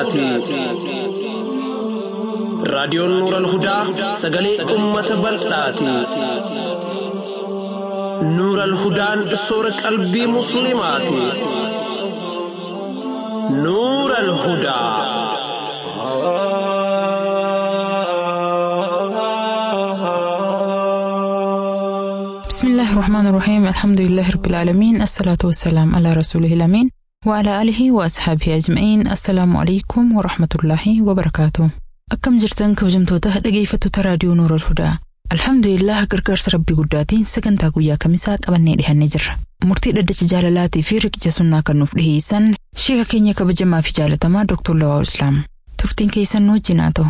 hudaati. Raadiyoon Nuural Hudaa sagalee uummata bal'aati. Nuural Hudaan soora qalbii Musliimaati. Nuural Hudaa. بسم الله الرحمن الرحيم الحمد لله رب العالمين الصلاة والسلام على رسوله الأمين وعلى آله وأصحابه أجمعين السلام عليكم ورحمة الله وبركاته أكم جرتن كوجمتوتا dhaggeeffattoota raadiyoo Nuur al-Hudaa Alhamdulillah gargaarsa rabbii guddaatiin sagantaa guyyaa kamisaa qabannee dhihannee jirra. Murtii dhaddacha jaalalaatii fi riqicha sunnaa kan nuuf dhiheessan sheeka keenya kabajamaa fi jaalatamaa Dr. Lawaa Islaam. Turtiin keessan nu wajjin haa ta'u.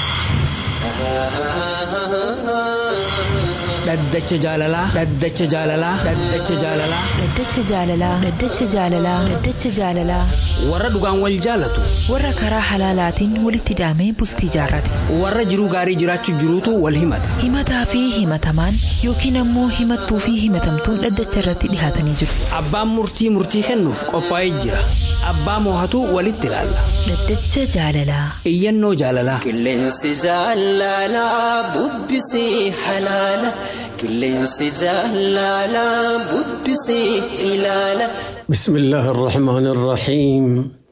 Dhaddacha jaalalaa. Dhaddacha jaalalaa. Dhaddacha jaalalaa. Dhaddacha jaalalaa. Dhaddacha jaalalaa. Dhaddacha jaalalaa. Warra dhugaan wal jaalatu. Warra karaa halaalaatiin walitti hidhamee bultii jaarrate. Warra jiruu gaarii jiraachuu jiruutu wal himata. Himataa fi himatamaan yookiin ammoo himattuu fi himatamtuun dhaddacha irratti dhihaatanii jiru. Abbaan murtii murtii kennuuf qophaa'ee jira. Abbaa moohatu walitti ilaalla. Dhaddacha jaalalaa. Iyyannoo jaalalaa. Qilleensi jaalalaa bubbisee halaala. Qilleensi jaalalaa bubbisee ilaala. بسم الله الرحمن الرحيم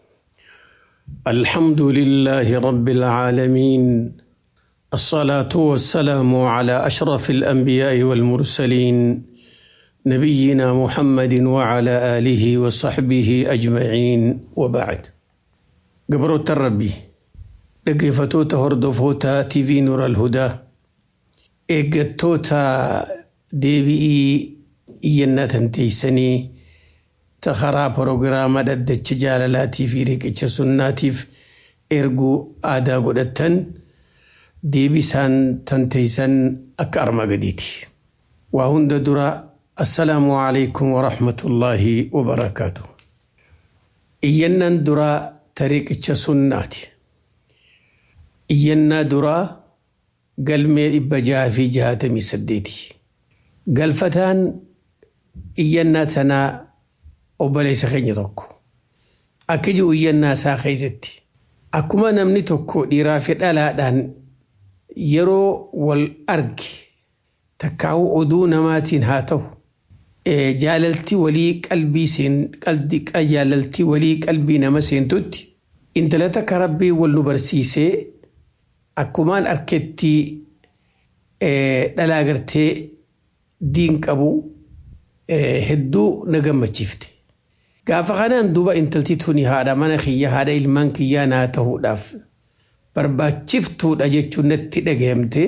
الحمد لله رب العالمين الصلاة والسلام على أشرف الأنبياء والمرسلين نبينا محمد وعلى آله وصحبه أجمعين وبعد قبر التربي لقفتوتا هردفوتا تيفي نور الهدى إيقتوتا ديبي إينا تنتيسني ta karaa proogiraama dhaddacha jaalalaatii fi riqicha sunnaatiif erguu aadaa godhattan deebisaan tanteeysan akka armaa gadiiti. Waa hunda dura assalaamu alaikum wa rahmatullaahi wa barakaatu. Iyyannaan duraa ta riqicha sunnaati. Iyyannaa duraa galmee dhibba jaha fi jahatamii saddeeti. Galfataan iyyannaa sanaa obboleessa keenya tokko akka jiru iyyannaa isaa keessatti akkuma namni tokko dhiiraa fi dhalaadhaan yeroo wal arge takkaa'u oduu namaatiin haa ta'u jaalaltii walii qalbii seen jaalaltii walii qalbii nama seentutti intala takka rabbii wal nu barsiisee akkumaan arketti dhalaa gartee diin qabu hedduu na gammachiifte. Gaafa kanaan duuba intalti tuni haadha mana kiyya haadha ilmaan kiyyaa naa ta'uudhaaf barbaachiftuudha jechuun natti dhagahame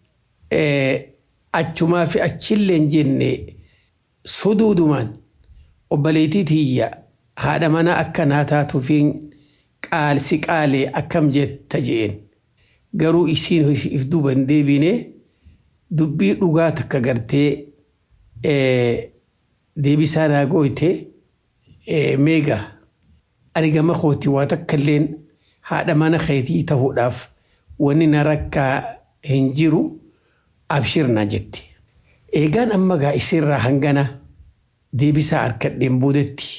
achumaa fi achillee hin jenne suduudumaan obboleettii tiyya haadha mana akka naa taatuufi qaalsi qaalee akkam jetta jeen garuu isiin if duuba hin deebine dubbii dhugaa takka gartee deebisaa naa gooyte. meegaa ani gama kooti waa takka illeen haadha mana keetii ta'uudhaaf wanni na rakkaa hin jiru abshirna jette. Eegaan amma gaa isirraa hangana deebisaa harkadheen boodetti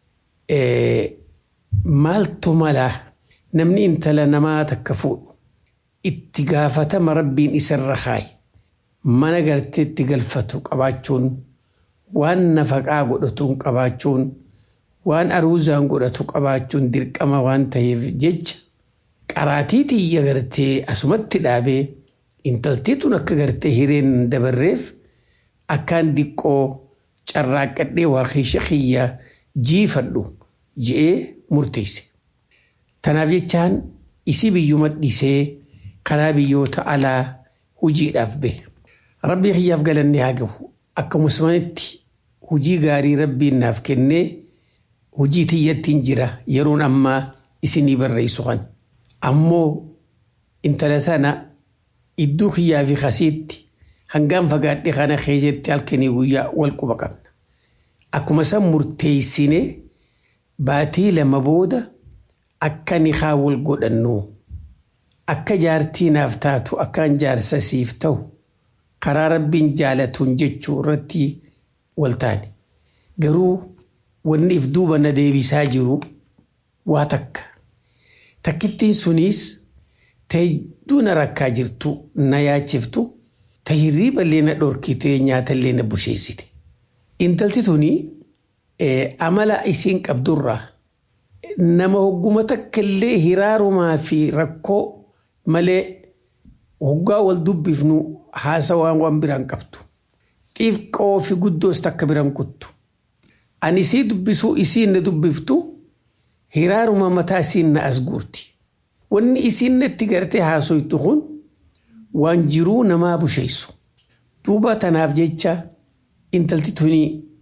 maaltu malaa namni intala namaa takka fuudhu itti gaafatama rabbiin isarra kaayi mana garteetti galfatu qabaachuun waan nafaqaa godhatuun qabaachuun. waan aruuzaan godhatu qabaachuun dirqama waan ta'eef jecha qaraatii tiyya gartee asumatti dhaabee intaltii tun akka gartee hireen dabarreef akkaan diqqoo carraaqqadhee waa keesha kiyya jiifadhu je'ee murteesse. Tanaaf jechaan isii biyyuma dhisee karaa biyyoota alaa hojiidhaaf bahe. Rabbii kiyyaaf galannee haa gahu akka musmanitti hojii gaarii rabbiin naaf kennee hojii tiyyattiin jira yeroon ammaa isinii barreessu kan. Ammoo intala tana iddoo kiyyaa fi kasiitti hangaan fagaadhe kana keessatti halkanii guyyaa wal quba qabna. Akkuma san murteessine baatii lama booda akka ni haa wal godhannu akka jaartii naaf taatu akkaan jaarsa siif ta'u karaa rabbiin jaalatuun jechuu irratti wal taane. Garuu wanni if duuba na deebisaa jiru waa takka. takkittiin sunis ta hedduu na rakkaa jirtu na yaachiftu ta hirriiba illee na dhorkite nyaata illee na busheessite. Intalti tuni amala isiin qabdurraa nama hogguma takka illee hiraarumaa fi rakkoo malee hoggaa wal dubbifnu haasawaan waan biraan qabdu. Xiifqoo fi guddoos takka biraan kuttu. Ani isii dubbisuu isiin na dubbiftu hiraaruma mataa isiin na as guurti. Wanni isiin natti gartee haasoytu kun waan jiruu namaa busheessu. Duuba tanaaf jecha intalti tuni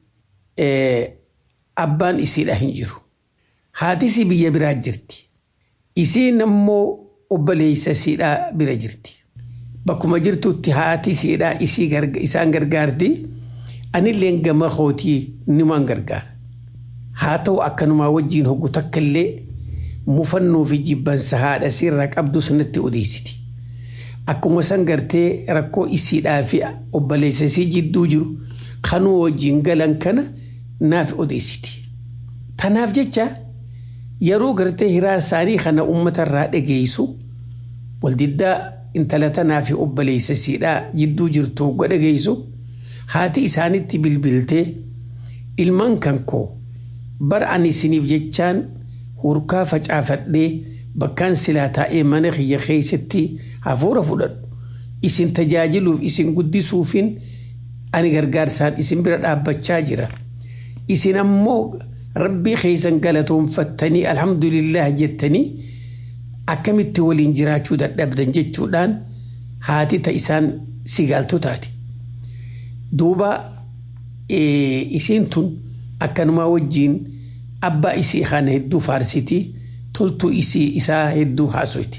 abbaan isiidha hin jiru. Haatisii biyya biraa jirti. Isiin ammoo obboleessa isiidhaa bira jirti. Bakkuma jirtutti haati isiidhaa isaan gargaarti. Anillee gama kootii nimaan gargaara. Haa ta'u akkanumaa wajjin hoggu takka illee mufannoo fi jibbansa haadha isiirraa qabdu sanatti odeessiti. Akkuma san gartee rakkoo isiidhaa fi obboleessa isii jidduu jiru kanuu wajjin galan kana naaf odeessiti. Tanaaf jecha yeroo gartee hiraa isaanii kana uummata irraa dhageessu waldiddaa intala tanaa fi obboleessa isiidhaa jidduu jirtu hogga dhageessu haati isaanitti bilbiltee ilmaan kan koo bara ani isiniif jechaan hurkaa facaafadhee bakkaan silaa taa'ee mana kiyya keessatti hafuura fudhadhu isin tajaajiluuf isin guddisuufin ani gargaarsaan isin bira dhaabbachaa jira isin ammoo rabbii keessan galatoonfattanii alhamdulillah jettanii akkamitti waliin jiraachuu dadhabdan jechuudhaan haati ta isaan sigaaltu taate. Duuba isiin tun akkanumaa wajjiin abbaa isii kana hedduu faarsiti toltuu isii isaa hedduu haasoyti.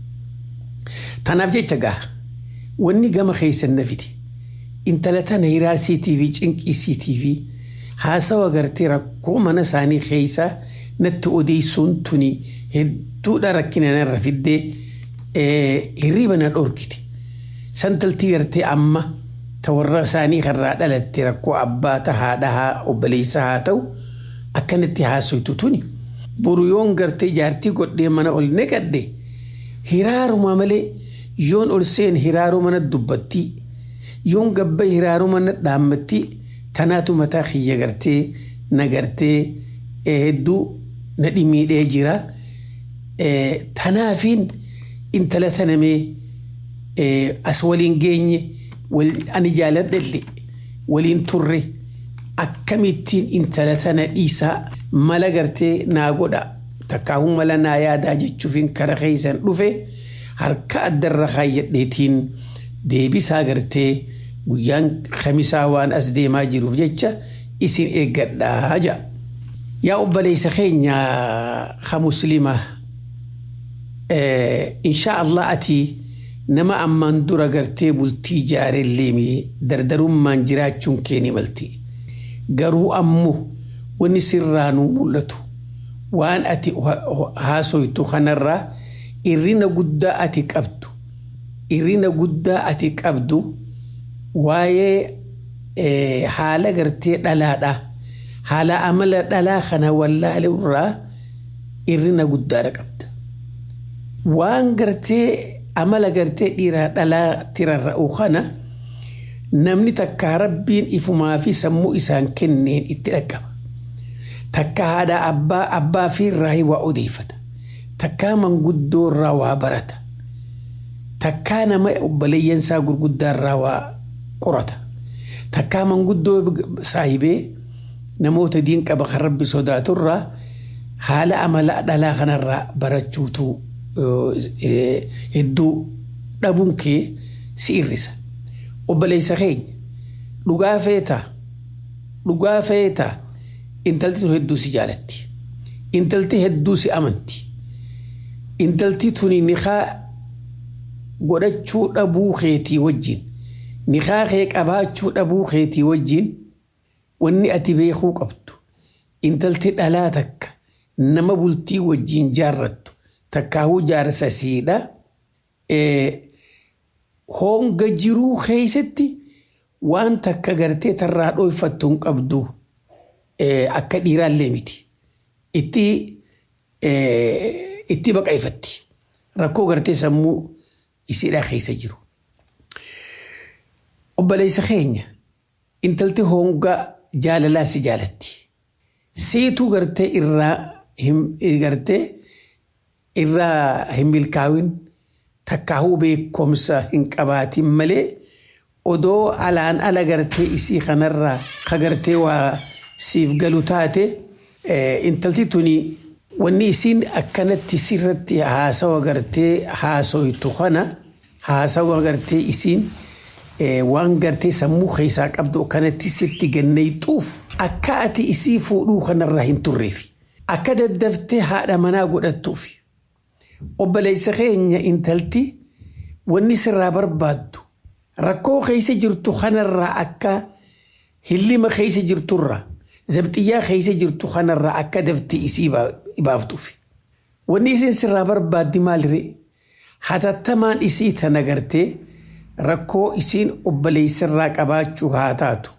Tanaaf jecha gaa wanni gama keessan nafiti intala tana hiraasiitii fi cinqiisiitii fi haasawa gartee rakkoo mana isaanii keessaa natti odeessuun tuni hedduudha rakkina narra fiddee hirriiba na dhorkite. Santaltii gartee amma ta warra isaanii karraa dhalatte rakkoo abbaa ta haadha haa obboleessa haa ta'u akkanatti haasoytu tuni. Boru yoon gartee jaartii godhee mana ol neqadhe hiraaruma malee yoon ol seen hiraaruu mana dubbattii yoon gabba hiraaruu mana dhaammattii tanaatu mataa kiyya gartee na gartee hedduu na dhimiidhee jira. Tanaafiin intala tanamee as waliin geenye ani jaaladhalle waliin turre akkamittiin intala tana dhiisaa mala gartee naa godha takkaahuu mala naa yaadaa jechuufin kara keessan dhufe harka addarra kaayyadheetiin deebisaa gartee guyyaan kamisaa waan as deemaa jiruuf jecha isin eeggadhaa ja'a. Yaa obboleessa keenya ha muslimaa insha Allah ati nama ammaan dura gartee bultii jaarellee dardarummaan jiraachuun keeni malti. Garuu ammoo wanni sirraanuu mul'atu waan ati haasoytu kanarraa irrina guddaa ati qabdu irrina guddaa ati qabdu waa'ee haala gartee dhalaadhaa haala amala dhalaa kana wallaale irraa irrina guddaadha qabda. Waan gartee amala gartee dhiiraa dhalaa tirarra'u kana namni takka rabbiin ifumaa fi sammuu isaan kenneen itti dhaqqaba. Takka haadha abbaa abbaa fi irraa waa odeeffata. Takkaa manguddoo irraa waa barata. Takkaa nama obboleeyyansaa gurguddaa irraa waa qorata. Takkaa manguddoo saahibee namoota diin qaba kan rabbi sodaatu irraa haala amala dhalaa kanarraa barachuutu hedduu dhabuun kee si irrisa. Obboleessa keenya dhugaa feetaa dhugaa feetaa intalti tun hedduu si jaalatti. Intalti hedduu si amanti. Intalti tuni niqaa godhachuu dhabuu keetii wajjin niqaa kee qabaachuu dhabuu keetii wajjin wanni ati beekuu qabdu intalti dhalaa takka nama bultii wajjin jaarrattu takkaahuu jaarsa siidha. Honga jiruu keessatti waan takka gartee tarraa dhooyfattu hin qabdu akka dhiiraallee miti. Itti itti baqaifatti. Rakkoo gartee sammuu isiidhaa keessa jiru. Obboleessa keenya intalti hongaa jaalalaa si jaalatti. Seetuu gartee irraa gartee irraa hin milkaa'in takkaahuu beekumsa hin qabaatin malee odoo alaan ala gartee isii kanarraa ka gartee waa siif galu taate intalti tuni wanni isiin akkanatti sirratti haasawa gartee haasoytu kana haasawa gartee isiin waan gartee sammuu keessaa qabdu akkanatti sitti gannayxuuf akka ati isii fuudhuu kanarraa hin turreef akka daddaftee haadha manaa godhattuuf obboleessa keenya intalti wanni sirraa barbaaddu rakkoo keessa jirtu kanarraa akka hillima keessa jirturraa zabxiyyaa keessa jirtu kanarraa akka daftee isii baaftuuf. Wanni isin sirraa barbaaddi maaliree hatattamaan isii tana gartee rakkoo isiin obboleessarraa qabaachuu haa taatu.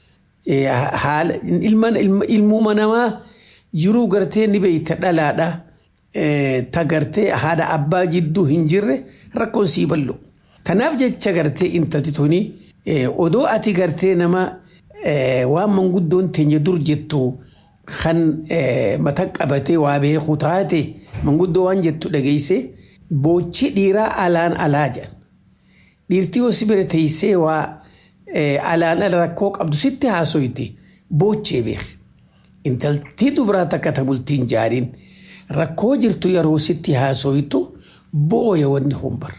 Haala ilmuuma namaa jiruu gartee ni beeyta dhalaadhaa. Ta gartee haadha abbaa jidduu hin jirre rakkoon sii ballu. Kanaaf jecha gartee intalti tuni odoo ati gartee nama waan manguddoon teenya dur jettu kan mata qabatee waa beeku taate manguddoo waan jettu dhageesse boochi dhiiraa alaan alaa jedhan. Dhiirtii hosi bira teessee waa alaan ala rakkoo qabdu sitti haasoyte boochee beek. Intaltii dubaraa takka tabultiin jaariin rakkoo jirtu yeroo sitti haasoytu booya wanni humbar.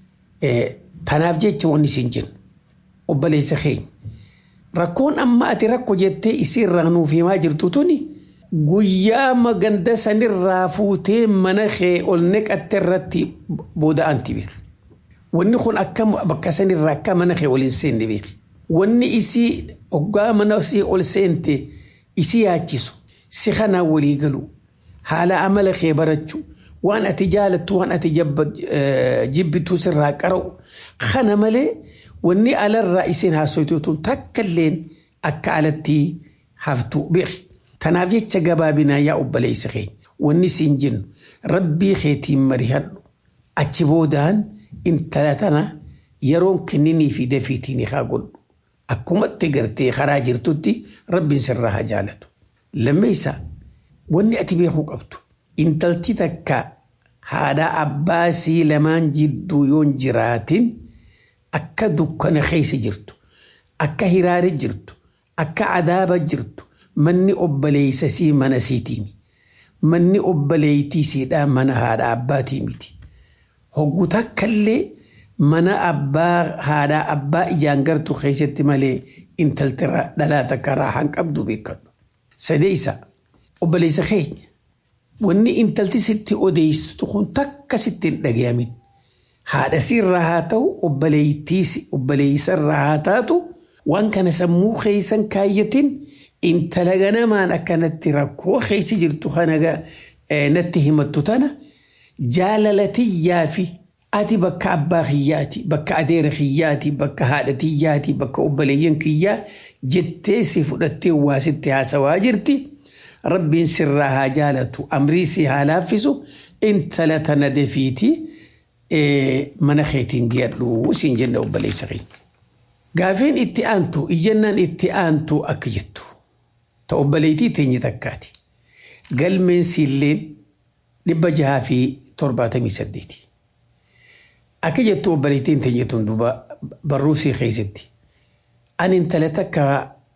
Tanaaf jecha wanni isin jennu obboleessa keenya. Rakkoon amma ati rakko jettee isiirraa nuuf himaa jirtu tuni guyyaa maganda sanirraa fuutee mana kee ol neqatte irratti booda'anti beek. Wanni kun akka bakka sanirraa akka mana kee ol hin seenne beek. Wanni isii hoggaa mana isii ol seente isii yaachisu si kanaan walii galu haala amala kee barachuu waan ati jaalattu waan ati jibbitu sirraa qara'u kana malee wanni alarraa isin haasoytu tun takka illeen akka alatti haftu beeki. Tanaaf jecha gabaabinaa yaa obboleessa keenya wanni isin jennu rabbii keetiin marihadhu achi boodaan intala tana yeroon kenninii fi dafiitiin haa godhu. Akkumatti gartee karaa jirtutti rabbiin sirraa haa jaalatu. Lammeessaa wanni ati beekuu qabdu intalti takka haadha abbaa sii lamaan jidduu yoon jiraatin akka dukkana keessa jirtu akka hiraare jirtu akka adaaba jirtu manni obboleessa sii mana siitiin manni obboleettii siidhaa mana haadha abbaatii miti. Hoggu takkallee mana abbaa haadha abbaa ijaan gartu keessatti malee intalti dhalaa takka raahan qabdu beekadhu. Sadeessa obboleessa keenya wanni intalti sitti odeessitu kun takka sitti hin dhagayamin. Haadha siirraa haa ta'u obboleessarraa haa taatu waan kana sammuu keessan kaayyatin intala ganamaan akkanatti rakkoo keessa jirtu kana natti himattu tana jaalalатiyyaa fi ati bakka abbaa kiyyaati bakka adeera kiyyaati bakka haadha kiyyaati bakka obboleeyyan kiyyaa jettee si fudhattee waa sitti haasawaa jirti. Rabbiin sirraa haa jaalatu amrii si haa laaffisu intala tana defiiti mana keetiin giyadhu siin jenna obboleessa keenya. Gaafiin itti aantu iyyannaan itti aantu akka jettu ta obboleettii teenya takkaati. Galmeen siilleen dhibba jahaa fi torbaatamii saddeeti. Akka jettu obboleettiin teenya tun duuba barruu sii keessatti. Ani intala takka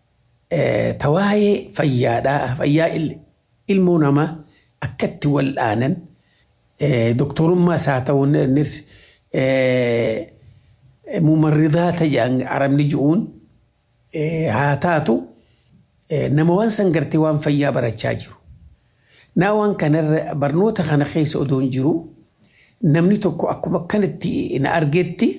tawaa'ee fayyaadhaa fayyaa ilmoo namaa akkatti wal'aanan doktorummaas haa ta'u mumarridaa ta'an arabni ji'uun haa taatu nama waan san gartee waan fayyaa barachaa jiru. Naa waan kanarra barnoota kana keessa odoon jiru namni tokko akkuma akkanatti na argetti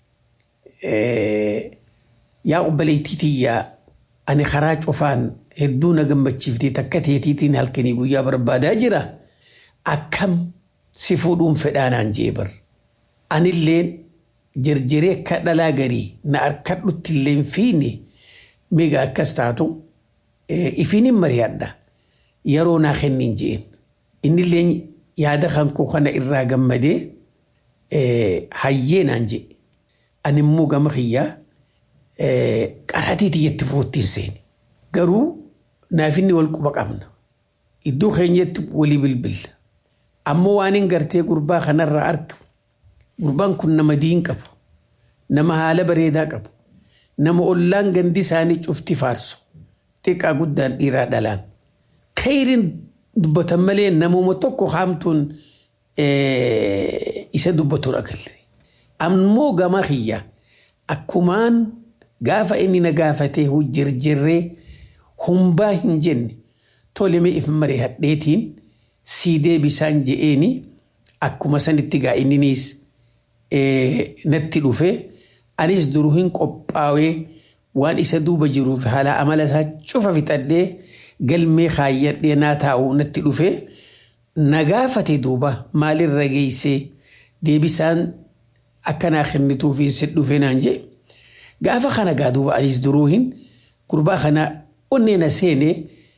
yaa obboleettii tiyyaa ani karaa cufaan hedduu na gammachiiftee takka teetiitiin halkanii guyyaa barbaadaa jira. Akkam si fuudhuun fedhaanaan jee bar. Anilleen jarjaree akka dhalaa garii na harkadhutti illee fiine miga akkas taatu ifiin hin mari'adha. Yeroo naa kennin jeen. Innillee yaada kan koo kana irraa gammadee hayyee naan jedhe ani immoo gama kiyyaa qaraatii tiyyatti foottiin seeni garuu naaf inni wal quba qabna iddoo keenyatti walii bilbilla ammoo waan hin gartee gurbaa kanarraa argu gurbaan kun nama diin qabu nama haala bareedaa qabu nama ollaan gandi isaanii cufti faarsu xiqqaa guddaan dhiiraa dhalaan khayriin dubbatan malee namuma tokko haamtuun isa dubbatuun agalle ammoo gama kiyya akkumaan gaafa inni na gaafatee jirjirree humbaa hin jenne toleme if maree hadheetiin sii deebisaan je'eeni akkuma sanitti gaa inniniis natti dhufe anis duruu hin qophaawee waan isa duuba jiruuf haala amala isaa cufa fixadhee galmee kaayyadhee naa taa'u natti dhufe na gaafate duuba maalirra geessee deebisaan akkanaa kennituuf hin dhufe naan jee gaafa kana gaa duuba anis duruu hin gurbaa kana onneena seenee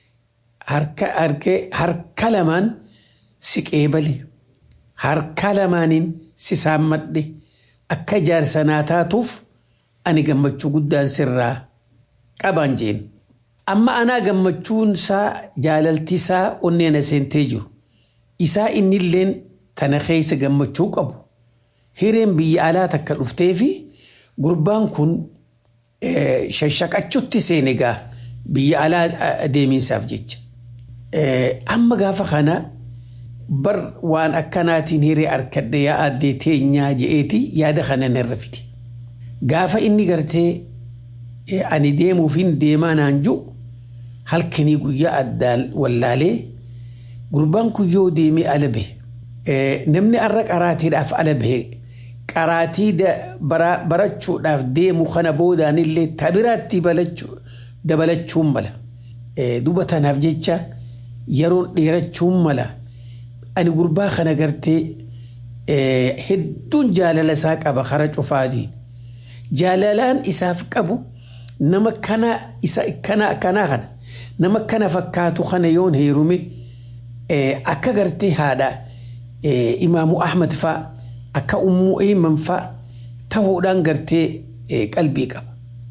harka lamaan si qeebale harka lamaaniin si saammadhe akka jaarsanaa taatuuf ani gammachuu guddaan sirraa qabaan jeen. Amma anaa gammachuun isaa jaalalti isaa onneena seentee jiru. Isaa innilleen tana keessa gammachuu qabu. Hireen biyya alaa takka dhuftee fi gurbaan kun shashaqachuutti seene gaa biyya alaa deemiinsaaf jecha. Amma gaafa kana bar waan akkanaatiin hiree harkadhe yaa addee teenyaa je'eeti yaada kana narra fide. Gaafa inni gartee ani deemuuf hin deemaa naan jiru halkanii guyyaa addaan wallaalee gurbaan kun yoo deemee ala bahe namni har'a qaraatiidhaaf ala bahe qaraatii barachuudhaaf deemu kana boodaanillee tabiraatti dabalachuun mala. Duba tanaaf jecha yeroon dheerachuun mala. Ani gurbaa kana gartee hedduun jaalala isaa qaba kara cufaatiin. Jaalalaan isaaf qabu nama kana isa kana kana kana nama kana fakkaatu kana yoon heerume akka gartee haadha imaamu Ahmad fa'a akka ummuu eeyiman fa'a ta'uudhaan gartee qalbii qaba.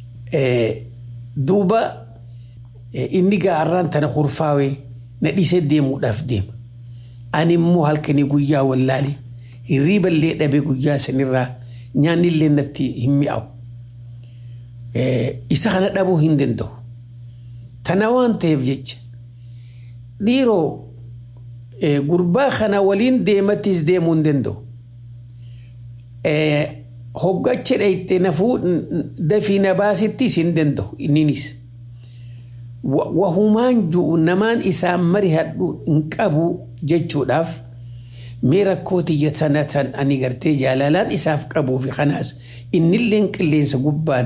Duuba inni gaarraan tana kurfaawee na dhiisee deemuudhaaf deema. Ani immoo halkanii guyyaa wallaalee hirriiballee dhabee guyyaa sanirraa nyaanni illee natti hin mi'aawu. Isa kana dhabuu hin danda'u. Tana waan ta'eef jecha dhiiroo gurbaa kana waliin deematis deemuu hin danda'u. Hoggacha dhayite nafuu dafii na baasittis hin danda'u inninis. Wahumaan ju'u namaan isaan mari hadhu hin qabu jechuudhaaf mee rakkoo tiyya sanatan ani gartee jaalalaan isaaf qabuu fi kanaas innilleen qilleensa gubbaan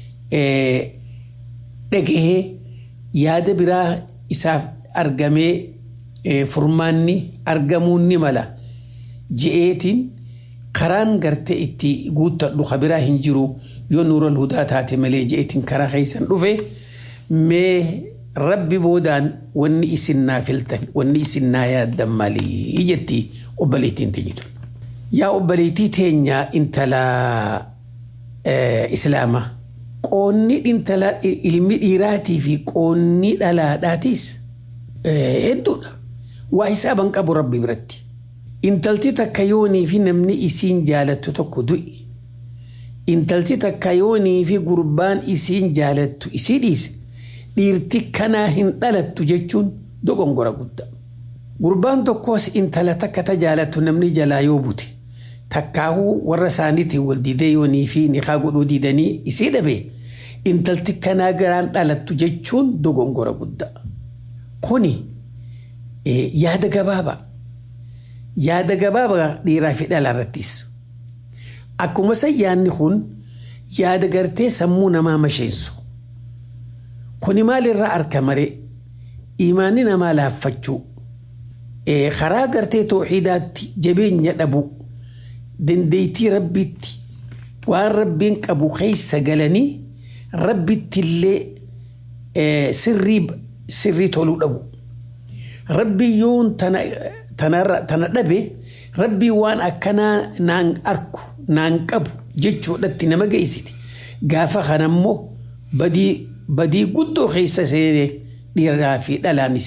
dhagahee yaada biraa isaaf argamee furmaanni argamuun ni mala je'eetiin karaan gartee itti guuttadhu kabiraa hin jiru yoo nuural hudaa taate malee je'eetiin karaa keessan dhufe mee rabbi boodaan wanni isin naa filtan wanni isin naa yaaddan malii jetti obboleettiin teenyitu. Yaa obboleettii teenya intala islaamaa qoonni intala ilmi dhiiraatii fi qoonni dhalaadhaatis hedduudha. Waa hisaaban qabu rabbi biratti. Intalti takka yoonii fi namni isiin jaalattu tokko du'i. Intalti takka yoonii fi gurbaan isiin jaalattu isii dhiise. dhiirti kanaa hin dhalattu jechuun dogongora guddaa. Gurbaan tokkos intala takka ta jaalattu namni jalaa yoo bute takkaahuu warra isaaniitiin wal didee yoonii fi niqaa godhuu didanii isii dhabe intalti kanaa garaan dhalattu jechuun dogongora guddaa. Kuni yaada gabaabaa. Yaada gabaabaa dhiiraa fi dhala irrattis. Akkuma san yaadni kun yaada gartee sammuu namaa masheensu. Kuni maalirraa arka maree imaanni namaa laaffachuu karaa gartee tooxiidaatti jabeenya dhabu dandeettii rabbitti waan rabbiin qabu keessa galanii rabbitti illee sirrii sirrii toluu dhabu. Rabbi yoon tana dhabe rabbii waan akkanaa naan arku naan qabu jechuudhatti nama geessiti gaafa kanammoo badii badii guddoo keessa seenee dhiiraa fi dhalaanis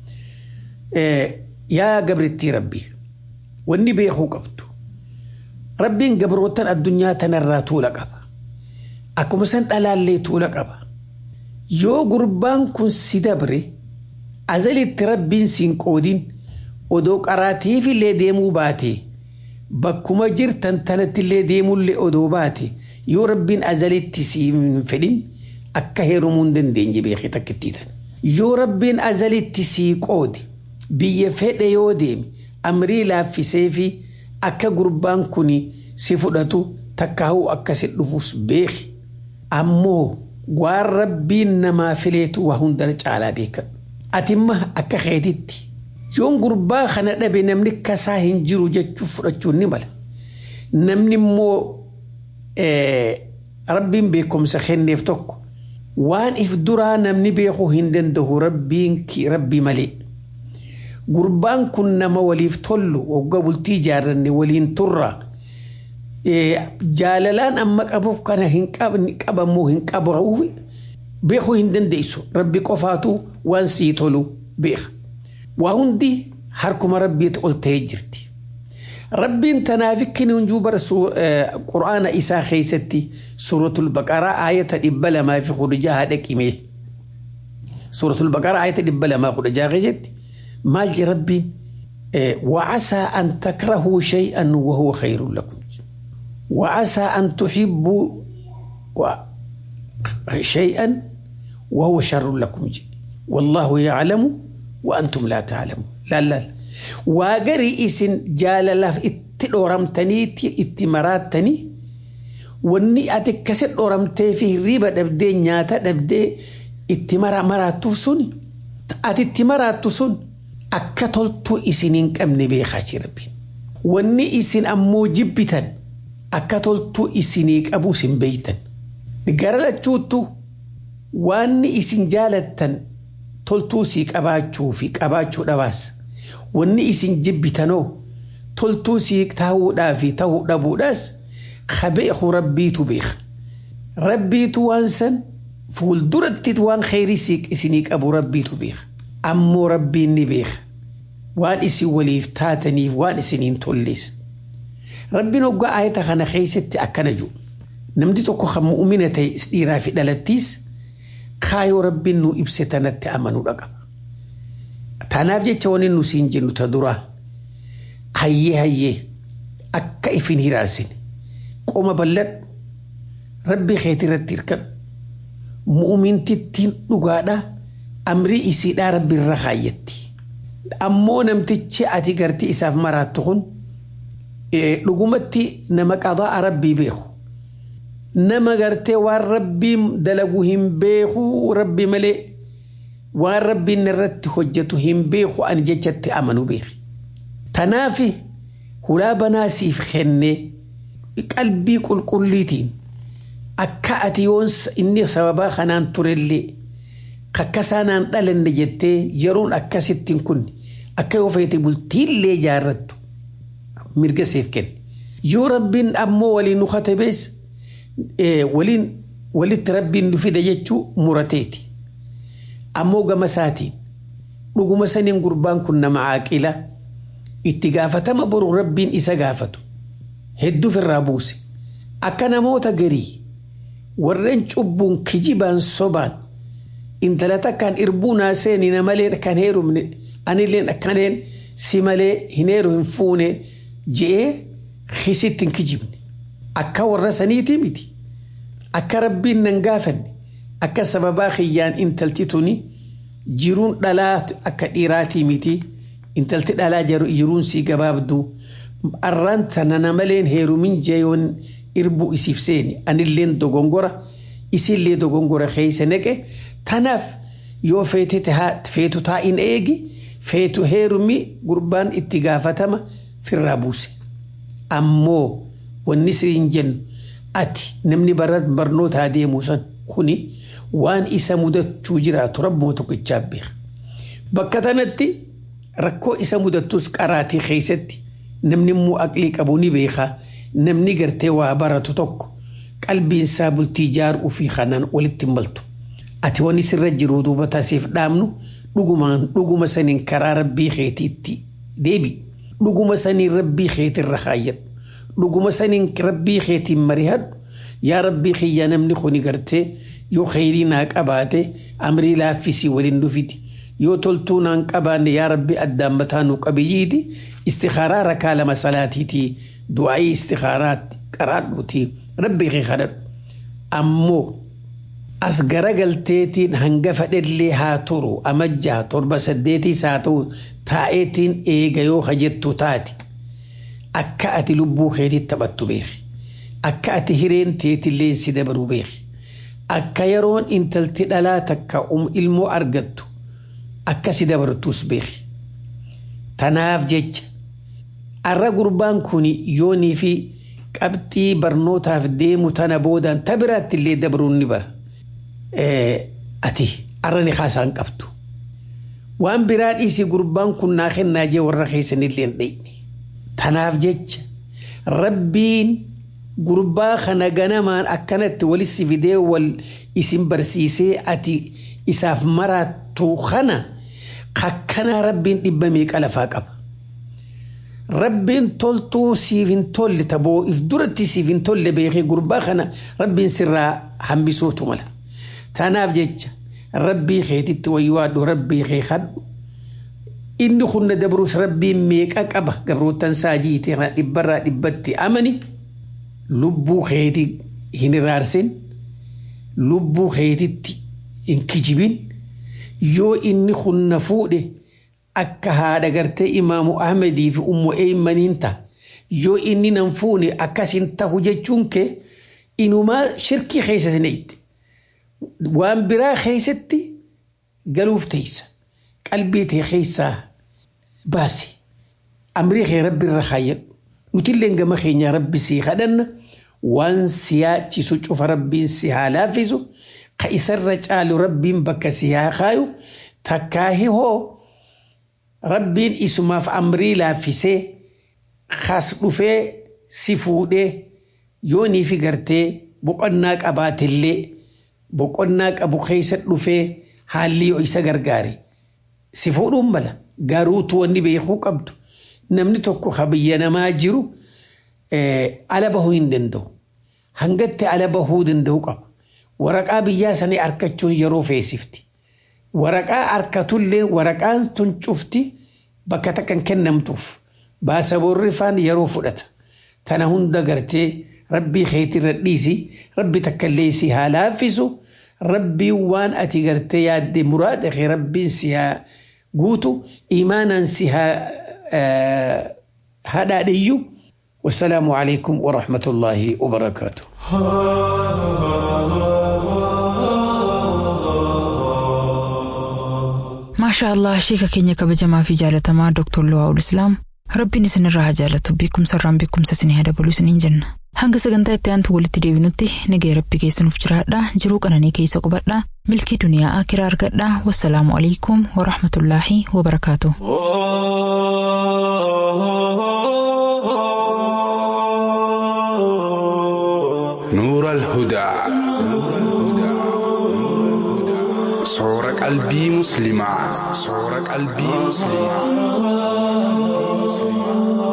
yaa gabrittii rabbii wanni beekuu qabdu rabbiin gabrootan addunyaa tanarraa tuula qaba akkuma san dhalaallee tuula qaba yoo gurbaan kun si dabre azalitti rabbiin siin qoodin odoo qaraatiifillee deemuu baate bakkuma jirtan tanattillee deemullee odoo baate yoo rabbiin azalitti siin fedhin akka heerumuu hin dandeenye beekee takkittiitan yoo rabbiin azalitti sii qoode biyya fedhe yoo deeme amrii laaffisee fi akka gurbaan kun si fudhatu takkaa'uu akkasi dhufuus beeki ammoo waan rabbiin namaa fileetu waa hundana caalaa beekadhu atimma akka keetitti yoon gurbaa kana dhabe namni kasaa hin jiru jechuuf fudhachuun ni mala namni immoo rabbiin beekumsa kenneef tokko waan if duraa namni beekuu hin danda'u rabbiin rabbii malee gurbaan kun nama waliif tollu waggaa bultii ijaarranne waliin turra jaalalaan amma qabuuf kana hin qabamoo hin qabamuuf beekuu hin dandeessu rabbi qofaatu waan sii tolu beeka waa hundi harkuma rabbiitti ol ta'ee jirti rabbiin tanaaf kini hunjuu bara qura'aana isaa keessatti suuratul baqaraa aayata dhibba lamaa fi kudha jaha dhaqime suuratul baqaraa aayata dhibba lamaa kudha jaha keessatti maal je rabbiin وعسى أن تكرهوا شيئا وهو خير لكم وعسى أن تحبوا شيئا وهو شر لكم والله يعلم وأنتم لا تعلمون لا لا واقري إسن جال لاف اتلورمتني اتمراتني واني أتكسر أورمتي فيه ريبة دبدي نياتا دبدي اتمرا مراتو سن أتتمراتو سن أكتلتو إسنين كم نبيخاتي ربين واني إسن أمو جبتا أكتلتو إسنيك أبو سن بيتا نقرأ لتشوتو واني إسن جالتا toltuu sii qabaachuu fi qabaachuu dhabaas wanni isin jibbitanoo toltuu sii taa'uudhaa fi ta'uu dhabuudhaas kabeeku rabbiitu beeka rabbiitu waan san fuulduratti waan kheyrii isinii qabu rabbiitu beeka ammoo rabbiin ni beeka waan isin waliif taataniif waan isiniin tollees rabbiin hoggaa ayata kana keessatti akkana jiru namni tokko kan mu'umina ta'e dhiiraa fi dhalattiis kaayoo rabbiin nu ibse tanatti amanuudha qaba. Tanaaf jecha wani nu siin jennu ta duraa hayyee hayyee akka ifin hiraarsine qoma balladhu rabbi keetii irratti hirkadhu mu'umintittiin dhugaadha amrii isiidhaa rabbi irra kaayyatti. Ammoo namtichi ati gartii isaaf maraattu kun dhugumatti nama qadaa rabbii beeku. nama gartee waan rabbiin dalagu hin beeku rabbi malee waan rabbiin irratti hojjetu hin beeku ani jechatti amanu beeki. Tanaaf hulaa banaa siif kennee qalbii qulqulliitiin akka ati yoon inni sababaa kanaan turellee kakkasaa naan dhalanne jettee yeroon akkasittiin kun akka yoo feete bultiillee jaarrattu mirga siif kenne. Yoo rabbiin ammoo waliin nu katabees waliin walitti rabbiin nu fida jechuu murateeti. Ammoo gama isaatiin dhuguma saniin gurbaan kun nama caaqila itti gaafatama boru rabbiin isa gaafatu hedduuf irraa buuse. Akka namoota garii warreen cubbuun kijibaan sobaan intala takkaan irbuu naa seenina malee kan heerumne anilleen akkaneen si malee hin heeru hin fuune je'ee kisitti hin kijibne. akka warra saniiti miti akka rabbiin nan gaafanne akka sababaa kiyyaan intalti tuni jiruun dhalaa akka dhiiraatii miti intalti dhalaa jiruun sii gabaabdu arraan tana maleen heerumin jeeyoon irbuu isiif seeni anilleen dogongora isillee dogongora keeysa neqe tanaaf yoo feetu taa'in eegi feetu heerumi gurbaan itti gaafatama firraa buuse ammoo wanni siin jennu ati namni barnootaa deemu san kuni waan isa mudachuu jiraatu rabbuma tokkichaaf beeka. Bakka tanatti rakkoo isa mudattus qaraatii keessatti namni immoo aqlii qabu ni beeka namni gartee waa baratu tokko qalbiinsaa bultii ijaaruu fi kanaan walitti hin maltu. Ati wani sirra jiru duuba taasiif dhaabnu dhugumaan dhuguma saniin karaa rabbii keetiitti deebi. Dhuguma saniin rabbii keetirra kaayyadhu. Dhuguma saniin rabbii keetiin marihadhu. Yaa rabbii kiyya namni kuni gartee yoo kheyrii naa qabaate amrii laaffisii waliin dhufiti. Yoo toltuu naan qabaanne yaa rabbi addaan mataa nu qabiyyiiti. Istikaaraa rakaa lama salaatiiti. Du'aayii istikaaraatti qaraadhuuti. Rabbii kee kadhadhu. Ammoo as garagalteetiin hanga fedhellee haa turu amajjaa torba saddeetiis haa ta'u taa'eetiin eega yoo hajjettu taate akka ati lubbuu keetitti taphattu beeki. Akka ati hireen teetillee si dabaru beeki. Akka yeroon intalti dhalaa takka ilmoo argattu akka si dabartus beeki. Tanaaf jecha arra gurbaan kun yoonii fi qabxii barnootaaf deemu tana boodaan ta biraatti illee dabaruun ni bara. ati arra ni haasaan qabdu. Waan biraa dhiisii gurbaan kun naa kennaa jee warra keessanillee hin dhayne. Tanaaf jecha rabbiin gurbaa kana ganamaan akkanatti walitti fidee wal isin barsiisee ati isaaf maraattu kana kakkanaa rabbiin dhibba meeqa lafaa qaba. Rabbiin toltuu siif hin tolle taboo if duratti siif hin tolle beekee gurbaa kana rabbiin sirraa hambisuutu mala. Tanaaf jecha rabbii keetitti wayyaadhu rabbii kee kadhu. Inni kunna dabrus rabbiin meeqa qaba gabrootan saajiitii dhibbarraa dhibbatti amani. Lubbuu keetii hin iraarsin. Lubbuu keetitti hin kijibin. Yoo inni kunna fuudhe akka haadha gartee imaamu Ahmedii fi ummu eeymaniin ta'a. Yoo inni nan fuune akkasin tahu jechuun kee inumaa shirkii keessa sineetti. waan biraa keessatti galuuf teessa qalbii tee keessaa baasi amrii kee rabbi irra kaayyadhu nutillee gama keenya rabbi sii kadhanna waan si yaachisu cufa rabbiin si haa laaffisu ka isarra caalu rabbiin bakka si haa kaayu takkaahi hoo rabbiin isumaaf amrii laaffisee kas dhufee si fuudhee yoonii fi gartee boqonnaa qabaatillee boqonnaa qabu keessa dhufee haalli yoo isa gargaare si fuudhuun mala garuutu wanni beekuu qabdu namni tokko ka biyya namaa jiru ala bahuu hin danda'u hangatti ala bahuu danda'u qaba waraqaa biyyaa sanii harkachuun yeroo feesifti waraqaa harkatullee waraqaan tun cufti bakka takkan kennamtuuf baasaboorri faan yeroo fudhata tana hunda gartee rabbii keetirra dhiisi rabbi takkallee si haa laaffisu rabbiin waan ati gartee yaadde muraada kee rabbiin si haa guutu imaanaan si haa hadhaadhiyyu wasalaamu alaikum warahmatullaahi wabarakaatu maashaa allah sheeka keenya kabajamaa fi jaalatamaa dooktor Luwaa'ul Islaam rabbiin isinirraa haa jaalatu beekumsa irraan beekumsa isinii haa dabalu isiniin jenna. Hanga sagantaa itti aantu walitti deebinutti nagaya rabbi keessanuuf jiraadha jiruu qananii keessa qubadha milkii duniyaa akiraa argadha wassalaamu alaikum warahmatullaahi wabarakaatu. نور الهدى صور قلبي مسلمة صور قلبي مسلمة